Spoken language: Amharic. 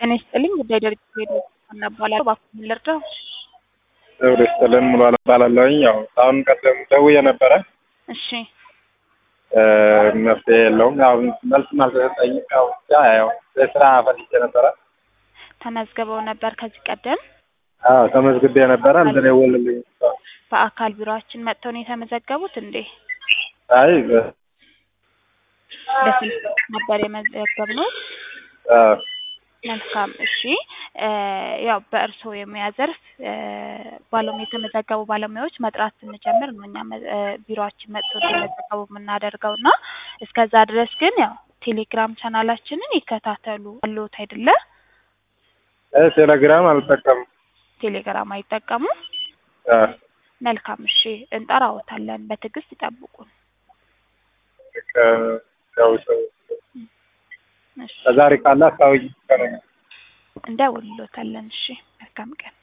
ጤና ይስጥልኝ ጉዳይ ድርጅት ሬዲዮ እናባላለሁ። እባክዎን ልርዳው? ዘውዴ ስጥልን ሙሉ አለም እባላለሁኝ። ያው አሁን ቀደም ደውዬ ነበረ እሺ መፍትሄ የለውም። ያው መልስም አልተሰጠኝም። ያው ብቻ ያው የስራ ፈልጌ ነበረ። ተመዝግበው ነበር ከዚህ ቀደም አዎ ተመዝግቤ ነበረ። አልተደወለልኝም። በአካል ቢሮአችን መጥተው ነው የተመዘገቡት እንዴ? አይ በስልክ ነበር የመዘገብነው። አዎ መልካም እሺ። ያው በእርስዎ የሙያ ዘርፍ ባለሙያ የተመዘገቡ ባለሙያዎች መጥራት ስንጀምር ነው እኛ ቢሮአችን መጥቶ እንዲመዘገቡ የምናደርገው እና እስከዛ ድረስ ግን ያው ቴሌግራም ቻናላችንን ይከታተሉ አለዎት አይደለ? ቴሌግራም አልጠቀምም። ቴሌግራም አይጠቀሙ? አዎ መልካም እሺ፣ እንጠራዎታለን። በትዕግስት ይጠብቁን። ያው ሰው እሺ ከዛሬ ካለ አስታውቂ ከነገ እንደውልሎታለን። እሺ መልካም ቀን